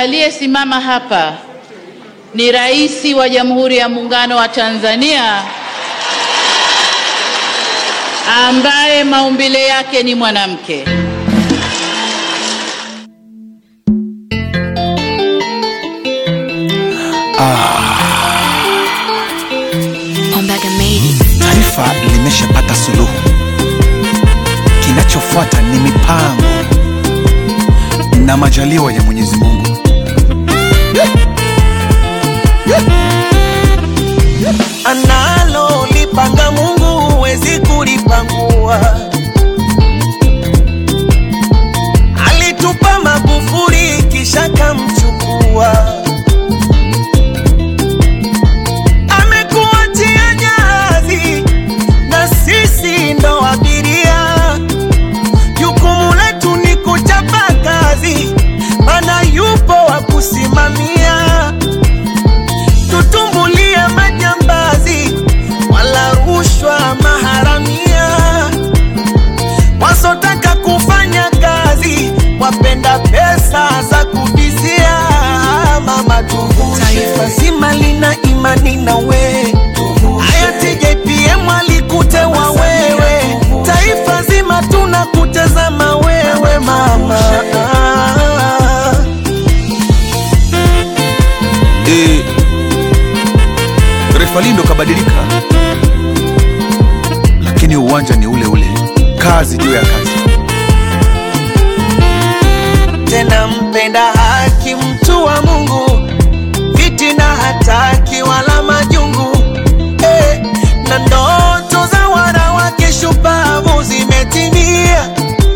aliyesimama hapa ni Rais wa Jamhuri ya Muungano wa Tanzania ambaye maumbile yake ni mwanamke. Ombaga made it. Taifa limeshapata suluhu, kinachofuata ni mipango na majaliwa ya Mwenyezi Mungu. analo lipanga Mungu huwezi kulipangua. Alitupa Magufuli kisha kamchukua, amekuachia jahazi na sisi ndo abiria. Jukumu letu ni kuchapa kazi, mana yupo wa kusimamia tutumbulie majambazi wala rushwa maharamia, wasotaka kufanya kazi wapenda pesa za kubizia. Mama tuvushe, taifa zima lina imani na we, hayati JPM alikutewa wewe, taifa zima tunakutazama wewe mama. E, refa lindo kabadilika, lakini uwanja ni ule ule, kazi juu ya kazi. tena mpenda haki, mtu wa Mungu, fitina hataki wala majungu eh, na ndoto za wanawake shupavu zimetimia,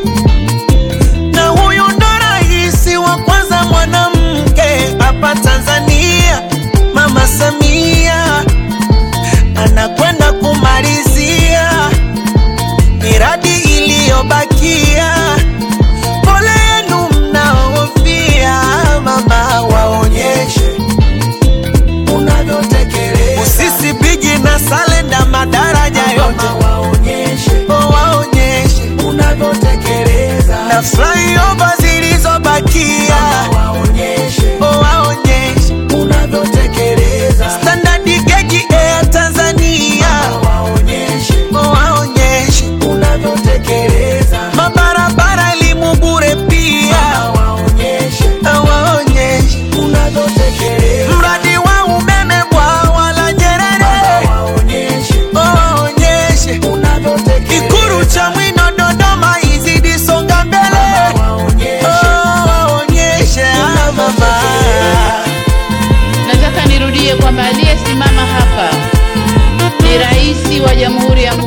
na huyu ndo rais wa kwanza mwanamke hapa Tanzania, Mama Samia anakwenda kumalizia miradi iliyobakia pole yenu mnaofia, mama waonyeshe unavyotekeleza. Usisi bigi na salenda madaraja yote waonyeshe, oh, waonyeshe unavyotekeleza. Na flyover zilizobakia waonyeshe, oh, waonyeshe unavyotekeleza. Standard gauge Air Tanzania waonyeshe, oh, waonyeshe unavyotekeleza. Mabarabara elimu bure pia waonyeshe, waonyeshe unavyotekeleza. Mradi wa umeme bwawa la Nyerere waonyeshe, waonyeshe unavyotekeleza. Ikuru cha Mwino Dodoma izidi songa mbele waonyeshe, waonyeshe ah, mama. Nataka nirudie kwamba aliyesimama hapa ni Rais wa Jamhuri ya Muungano